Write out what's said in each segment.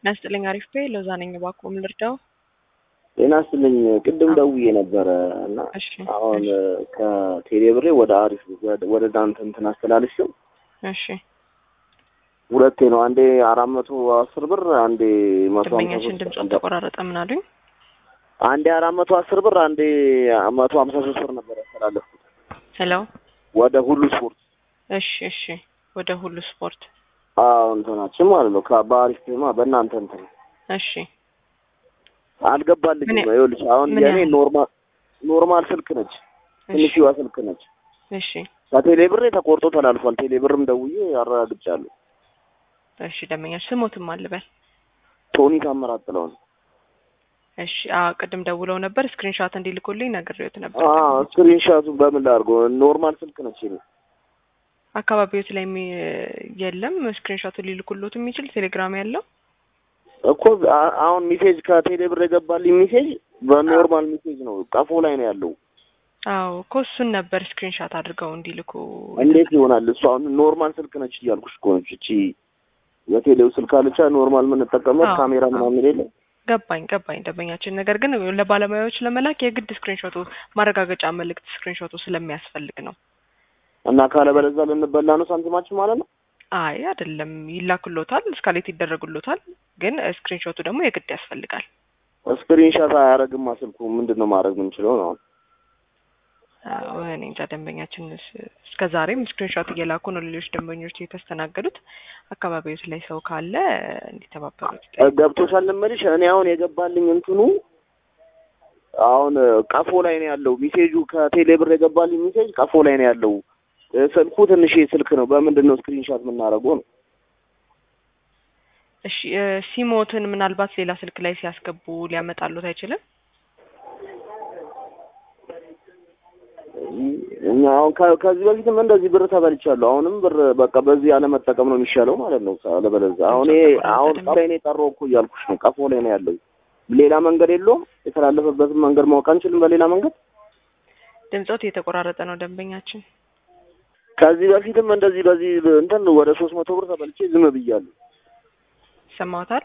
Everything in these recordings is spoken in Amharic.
ጤና ይስጥልኝ። አሪፍ ቤ ሎዛ ነኝ። እባክዎ ምን ልርዳው? ጤና ይስጥልኝ። ቅድም ደውዬ ነበረ እና እሺ አሁን ከቴሌብሬ ወደ አሪፍ ወደ ዳንተ እንትን አስተላልፌው እሺ ሁለቴ ነው። አንዴ አራት መቶ አስር ብር አንዴ መቶ ሀምሳ ደንበኛችን ሶስት ድምፆን ተቆራረጠ። ምን አሉኝ? አንዴ አራት መቶ አስር ብር አንዴ መቶ ሀምሳ ሶስት ብር ነበር ያስተላለፍኩት ሄሎ። ወደ ሁሉ ስፖርት እሺ እሺ። ወደ ሁሉ ስፖርት አዎ እንትናችን ማለት ነው ከ- በአሪፍ ማ በእናንተ እንትን እሺ አልገባልኝም። ምን ያ- ይኸውልሽ አሁን ምን የኔ ያህል? ኖርማል ኖርማል ስልክ ነች፣ እሺ ትንሽዋ ስልክ ነች። እሺ ከቴሌ ብሬ ተቆርጦ ተላልፏል። ቴሌ ብርም ደውዬ አረጋግጫለሁ። እሺ። ደንበኛችን ስሞትም አልበል። ቶኒ ታምራት ጥለውን እሺ አ ቅድም ደውለው ነበር ስክሪንሾት እንዲልኩልኝ ነግሬዎት ነበር። ስክሪንሻቱ በምን ላድርገው? ኖርማል ስልክ ነች የኔ። አካባቢዎት ላይ የሚ- የለም ስክሪንሾቱን ሊልኩሎት የሚችል ቴሌግራም ያለው እኮ አ- አሁን ሜሴጅ ከቴሌ ብር የገባልኝ ሜሴጅ በኖርማል ሜሴጅ ነው፣ ቀፎ ላይ ነው ያለው። አዎ እኮ እሱን ነበር ስክሪንሾት አድርገው እንዲልኩ እንዴት ይሆናል? እሱ አሁን ኖርማል ስልክ ነች እያልኩሽ እኮ ነች። እቺ የቴሌው ስልክ አለቻ ኖርማል የምንጠቀመው አዎ፣ ካሜራ አዎ። ምናምን የሌለ ገባኝ ገባኝ ደንበኛችን። ነገር ግን ለባለሙያዎች ለመላክ የግድ ስክሪንሾቱ ማረጋገጫ መልእክት ስክሪንሾቱ ስለሚያስፈልግ ነው። እና ካለበለዚያ ልንበላ ነው ሳንቲማችን ማለት ነው። አይ አይደለም፣ ይላክሎታል፣ እስካሌት ይደረግሎታል። ግን ስክሪንሾቱ ደግሞ የግድ ያስፈልጋል። ስክሪንሻት አያደርግማ ስልኩ። ምንድን ነው ማድረግ የምንችለው ነው? አዎ፣ እኔ እንጃ ደንበኛችን እስ- እስከ ዛሬም ስክሪንሾት እየላኩ ነው ሌሎች ደንበኞች የተስተናገዱት። አካባቢዎች ላይ ሰው ካለ እንዲተባበሩት ገብቶሻል እምልሽ እኔ አሁን የገባልኝ እንትኑ አሁን ቀፎ ላይ ነው ያለው ሚሴጁ ከቴሌ ብር የገባልኝ ሚሴጅ ቀፎ ላይ ነው ያለው። ስልኩ ትንሽ ስልክ ነው። በምንድን ነው ስክሪንሻት የምናደርገው ነው? እሺ እ፣ ሲሞትን ምናልባት ሌላ ስልክ ላይ ሲያስገቡ ሊያመጣሉት አይችልም? እኛ አሁን ከ- ከዚህ በፊትም እንደዚህ ብር ተበልቻለሁ። አሁንም ብር በቃ በዚህ ያለመጠቀም ነው የሚሻለው ማለት ነው። አለበለዚያ አሁን ይሄ አሁን ቀፎ ላይ ነው የቀረው እኮ እያልኩሽ ነው። ቀፎ ላይ ነው ያለው። ሌላ መንገድ የለውም። የተላለፈበትን መንገድ ማወቅ አንችልም በሌላ መንገድ ድምጾት የተቆራረጠ ነው ደንበኛችን። ከዚህ በፊትም እንደዚህ በዚህ እንትን ወደ ሶስት መቶ ብር ተበልቼ ዝም ብያለሁ። ይሰማዎታል?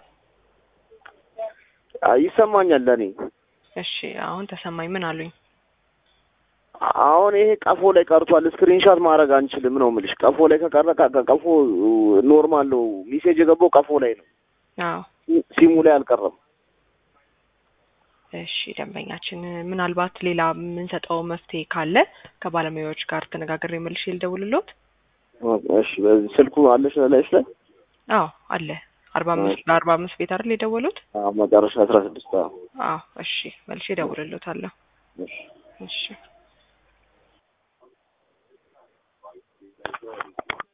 አይ ይሰማኛል ለእኔ እሺ አሁን ተሰማኝ። ምን አሉኝ? አሁን ይሄ ቀፎ ላይ ቀርቷል። ስክሪንሻት ማድረግ አንችልም ነው የምልሽ። ቀፎ ላይ ከቀረ ቀ- ቀፎ ኖርማል ነው። ሜሴጅ የገባው ቀፎ ላይ ነው፣ አዎ ሲሙ ላይ አልቀረም። እሺ ደንበኛችን፣ ምናልባት ሌላ የምንሰጠው መፍትሄ ካለ ከባለሙያዎች ጋር ተነጋግሬ መልሼ ልደውልሎት። እሺ በዚህ ስልኩ አለሽ ላይሽ ላይ አዎ አለ። አርባ አምስት በአርባ አምስት ቤት አይደል የደወሉት? አዎ፣ መጨረሻ አስራ ስድስት አዎ እሺ መልሼ እደውልሎታለሁ። እሺ እሺ